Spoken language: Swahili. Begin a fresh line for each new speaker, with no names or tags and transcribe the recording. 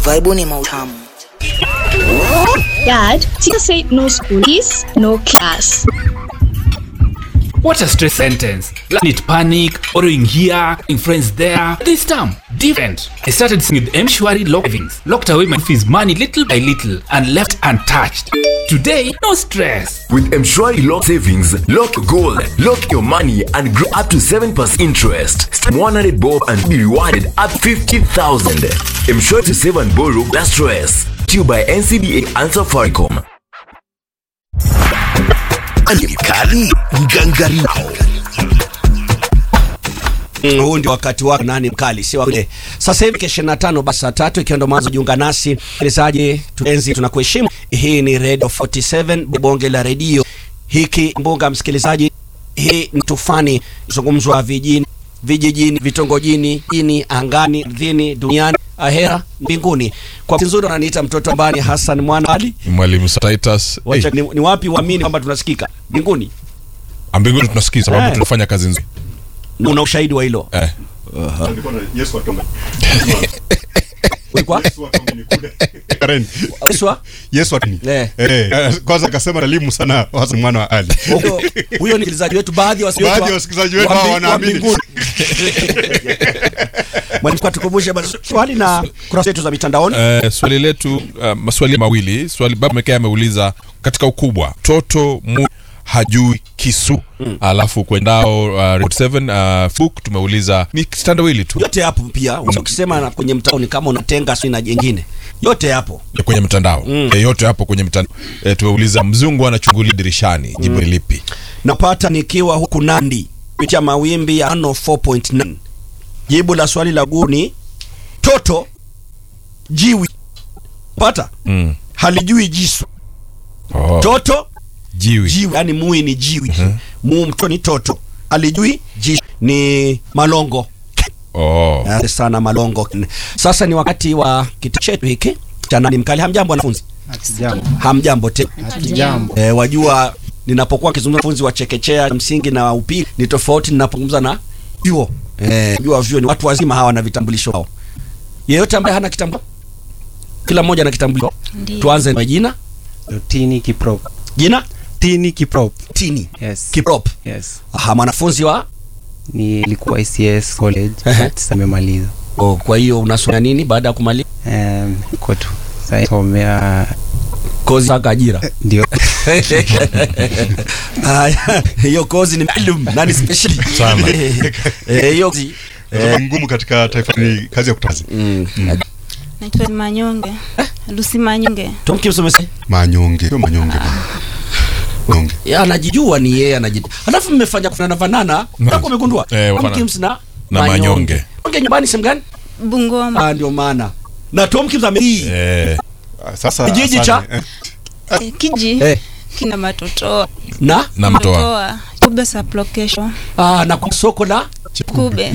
Vibe ni mautamu.
Dad, teacher said no school is no class.
What a stress sentence. Last minute panic, borrowing here, in friends there. This time, different. I started singing with M-Shwari Lock Savings, locked away my fees money little by little, and left untouched. Today, no stress.
With Mshwari Lock Savings, lock your goal, lock your money, and grow up to 7% interest. Start 100 bob and be rewarded up 50,000. Mshwari to save and borrow, that's stress. To you by NCBA and Safaricom.
Kali Ngangarino. Mm, huu ndio wakati wako nani mkali si wale sasa hivi kesho na tano basi saa tatu ikiwa ndo mwanzo jiunga nasi msikilizaji tuenzi tunakuheshimu hii ni radio 47 bonge la redio hiki mbunga msikilizaji hii ni tufani zungumzwa vijijini vijijini vitongojini jini angani ardhini duniani ahera mbinguni kwa nzuri wananiita mtoto ambani Hassan Mwana Ali
mwalimu Titus
Wacha,
hey,
ni, ni wapi uamini kwamba tunasikika mbinguni
mbinguni tunasikia sababu
Eh.
tunafanya kazi nzuri
una ushahidi wa hilo
eh.
ulikuwa
Karen,
Uswa?
Yesu atani.
Eh.
Eh, kwanza akasema nalimu sana wasa mwana wa Ali.
huyo huyo ni msikilizaji wetu baadhi ya wasikilizaji
Baadhi ya wasikilizaji wetu hao wanaamini.
mwalimu kwa tukumbushe basi swali na kurasa zetu za mitandaoni
Eh, swali letu uh, maswali mawili swali baba mekea ameuliza katika ukubwa toto mu hajui kisu alafu kwendao uh, report 7 uh, book tumeuliza ni kitandawili tu
yote yapo pia ukisema na kwenye mtandao ni kama unatenga sio na jengine yote yapo
ya kwenye mtandao mm. e, yote hapo kwenye mtandao e, tumeuliza mzungu anachungulia dirishani jibu ni lipi
napata nikiwa huku Nandi kupitia mawimbi ya ano 4.9 jibu la swali la guni toto jiwi pata
mm.
halijui jisu
oh.
toto
jiwi
jiwi yani mui ni jiwi mu mto ni toto alijui jisu ni malongo
oh.
Asante sana malongo sasa ni wakati wa kiti chetu hiki cha nani mkali hamjambo wanafunzi hamjambo te e, wajua ninapokuwa kizungumza wanafunzi wa chekechea msingi na upili ni tofauti ninapozungumza na vyuo e, jua vyuo ni watu wazima hawa na vitambulisho wao yeyote ambaye hana kitambulisho kila mmoja ana kitambulisho tuanze na jina
Tini Kiprop.
jina
Tini Kiprop.
tini
Yes.
kiprop
Yes.
aha mwanafunzi wa
Nilikuwa ICS college
Ehe.
but sasa nimemaliza.
oh, kwa hiyo unasomea nini baada ya kumaliza
Um, niko tu. Sasa somea
kozi mpaka ajira
ndio
Haya, hiyo kozi ni maalum na ni special
Sana.
Eh, hiyo kozi
Sababu ngumu katika taifa ni kazi ya kutangaza.
mm.
Naitwa Manyonge. Lucy Manyonge.
Tomki umesema
Manyonge, sio manyonge. Manyonge.
ya anajijua ni yeye anajijua. Alafu mmefanya kufanana fanana, na umegundua
Eh, wafana-
Tom Kims na
na Manyonge.
Manyonge nyumbani sehemu gani?
Bungoma.
Ah, ndio maana. Na Tom Kims ame
eh.
Ah, Sasa
Kijiji cha-
asante. Eh,
Eh, Kiji
eh,
kina matotoa.
na
na mtoa
Matoa. Kube sublocation.
ah, na kwa soko la
Kube.